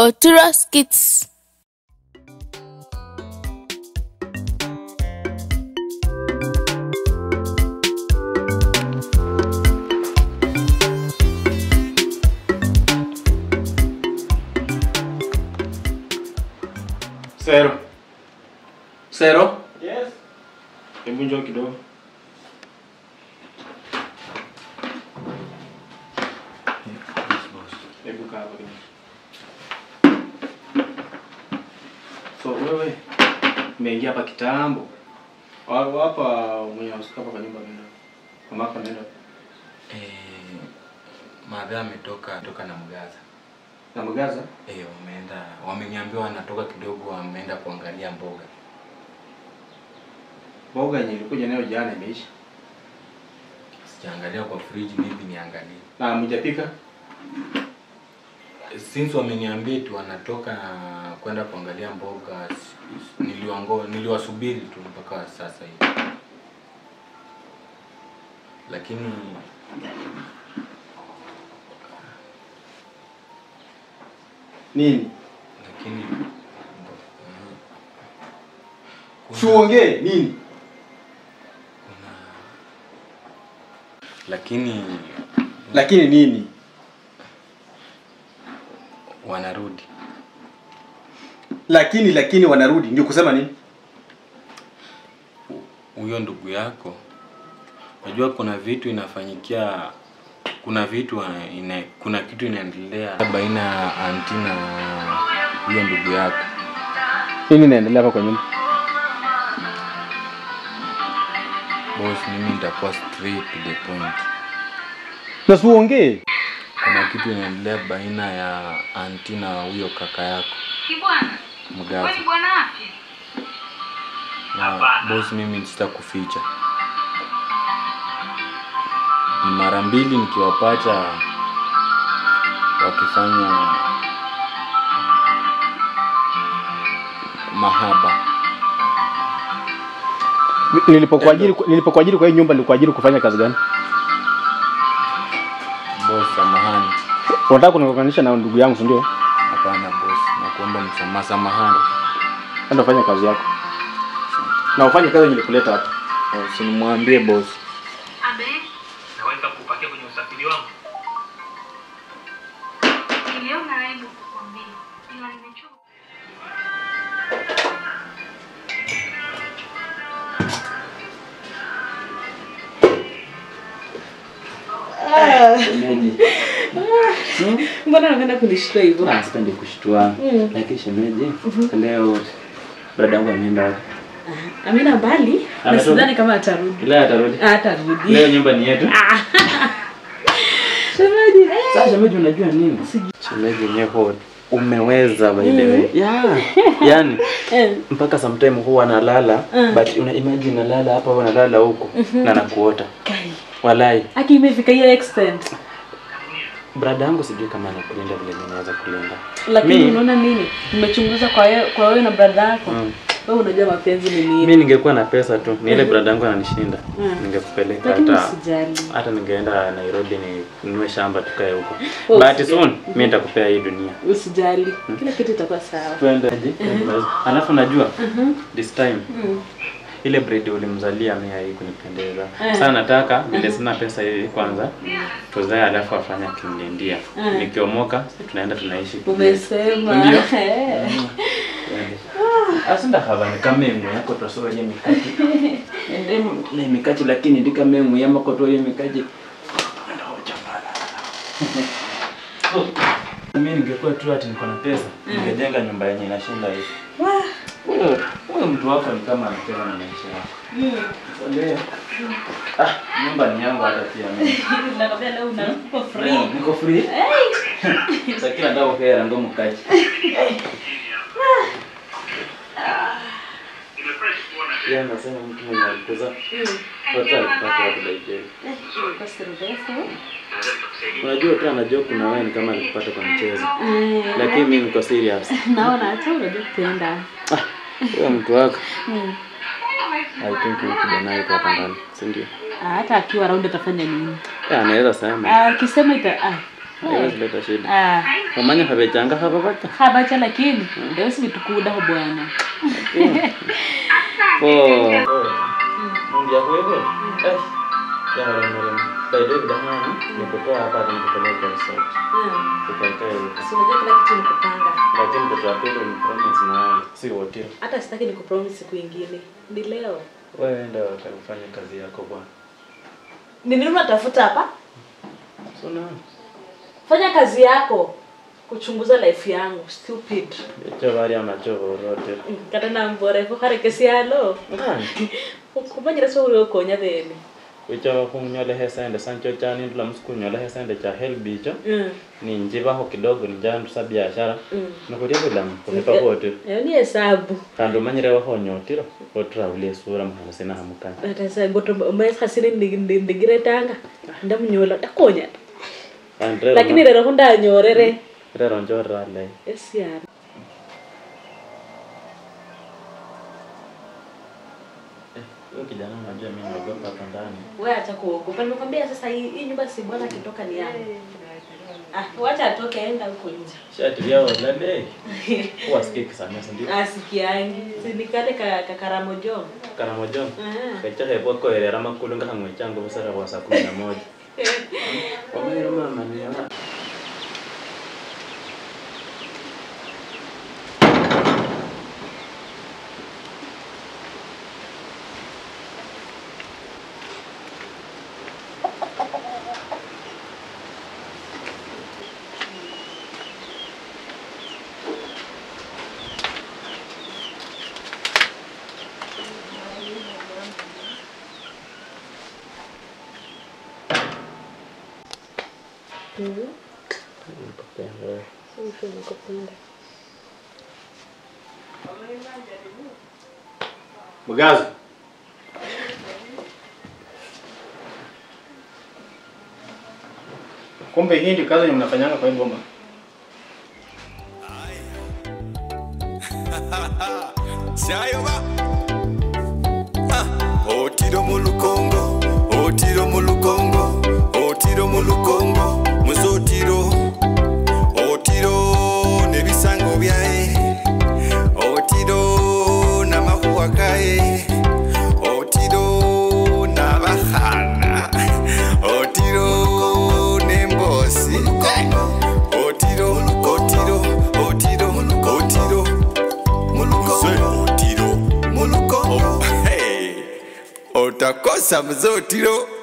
Oturo Skits. Sero. Sero. Yes. Hebu njoo kidogo. Hebu kaa hapa kidogo. So wewe umeingia hapa kitambo. Wa- Hapa mwenye anasika hapa kwa nyumba nenda. Mama yako nenda. Eh, madha ametoka toka na mgaza. Na mgaza? Eh, wameenda wameniambia wanatoka kidogo wameenda kuangalia mboga. Mboga yenye ilikuja nayo jana imeisha. Sijaangalia kwa fridge maybe niangalie. Na mjapika? Since wameniambia tu wanatoka kwenda kuangalia mboga s- s- niliwango niliwasubiri tu mpaka sasa hivi. Lakini Nini? lakini kuna- Siuongee nini? kuna lakini Lakini nini? wanarudi Lakini lakini wanarudi ndio kusema nini? huyo ndugu yako unajua kuna vitu inafanyikia kuna vitu wa- ina, kuna kitu inaendelea baina ya anti na huyo ndugu yako Nini inaendelea hapa kwa nyumba? boss mimi nitakuwa straight to the point Na siuongee. kuna kitu inaendelea baina ya anti na huyo kaka yako Kibwana, mgaza wewe ni bwana afya? na boss mimi sitakuficha ni mara mbili nikiwapata wakifanya mahaba Nilipokuajiri nilipokuajiri kwa hii nyumba nilikuajiri kufanya kazi gani? boss samahani Unataka kunikokanisha na ndugu yangu si ndio? hapana boss nakuomba msamaha samahani Enda ufanye kazi yako. Na ufanye kazi yenye nilikuleta hapa. usinimwambie boss Abe, naweza kupakia kwenye usafiri wangu niliona aibu kukwambia, ila nimechoka. Mbona napenda kunishtua hivyo? Ah, sipendi kushtua lakini shemeji leo brada yangu ameenda wapi? Amina mbali na Ametoka? sidhani kama atarudi. leo atarudi Ah, Atarudi. leo nyumba ni yetu Shemeji, eh. sasa shemeji unajua nini shemeji nyeho umeweza by the way yeah yani Eh. mpaka sometime huwa analala but una imagine nalala hapa au nalala huko na nakuota Kai. walai Aki imefika hiyo extent. brada yangu sijui kama anakulinda vile mimi naweza kulinda Lakini Mi- unaona nini? Nimechunguza kwa wewe kwa wewe na brother yako. Mm. Wewe unajua mapenzi ni nini. mi ningekuwa na pesa tu ni ile brada yangu ananishinda ningekupeleka Lakini hata usijali. hata ningeenda Nairobi ninunue shamba tukae huko. Oh, But usijali. soon mimi nitakupea hii dunia. Usijali. Kila kitu itakuwa sawa. Twende. Alafu najua this time ile bread ulimzalia mimi hii kunipendeza. Sasa nataka vile sina pesa hivi kwanza tuzae alafu afanye akinilindia. Nikiomoka tunaenda tunaishi. Umesema. Ndio. Eh. Asinda habari kama emu yako tosoa je mikati. Ende na mikati lakini ndika memu yama koto ye mikati. Mimi ningekuwa tu ati niko na pesa, ningejenga nyumba yenye inashinda hivi. Huyo huyo mtu wako ni kama anacheza na maisha yako. Ndio. Ah, nyumba ni yangu hata pia mimi. Nakwambia leo unakuwa free. Leo, Niko free. Sasa kila ndao kera ndo mkaji. Yeye anasema mtu mwenye alikuza watu alipata watu like Basi refu. Unajua tu anajua kuna wewe ni kama alikupata kwa mchezo. Lakini mimi niko serious. Naona hata unajua kupenda. Wewe mtu wako. Mm. I think huyu kijana yuko hapa ndani, si ndio? Ah, hata akiwa round atafanya nini? Eh, anaweza sema. Ah, Akisema ita ah, haiwezi leta shida Ah, umanya havechanga hava vata habacha lakini ndio si vitukuda bwana. po mundi yako hivyo eh yaharemere baide vidahana nikutoa hapa nikupeleka resort tukaikae huko Si unajua kila kitu ni kupanga. lakini mtoto wa pili ni promise na wewe si wote Hata sitaki nikupromise siku ingine. Ni leo. wewe enda wakafanya kazi yako bwana Ni nini unatafuta hapa? so na Fanya kazi yako. Kuchunguza life yangu. Stupid. echo bari amachovo rote Mm, Kata na mbore ko kare kesi halo. Kumanyira so uri konya theni. wicho kunyola hesende sancho chani ndula msikunyola hesende cha helbicho Mm. ni njivaho kidogo nijandusa biashara Mm. nikuria vilamu kumipa vote Yo ni hesabu. kandi umanyire wahonyotiro otravule sura muhana sina hamukani Ata sa goto umayes hasini ndigire tanga. Ndamunyola takonya. kandi rero Lakini rero hunda nyorere. rero njorale Yes ya. huyo kijana unajua mimi naogopa hapa ndani Wewe acha kuogopa. Nimekwambia sasa hii hii nyumba si bwana akitoka ni yangu. Ah, wacha atoke aenda huko nje. shatiria walale huwa sikii kisamia sindio Asikiangi. Si nikale ka kakaramo jo. karamojo Ah. kachahepo koerera makulu ngahang'we changu busara bwa saa kumi na moja wamairo mama niona Mgazi. Kumbe hii ndio kazi yenye mnafanyanga kwa hii ngoma. Sayoba. Ah, Otiro mu lukongo, otiro mu lukongo, otiro mu lukongo, muzotiro. Otiro nebisango byae. Otiro namahuwa gae. Otiro nabahana. Otiro nembosi. Otiro, otiro, otiro, otiro. Mulukongo. Otiro. Mulukongo. Hey. Utakosa mzotiro.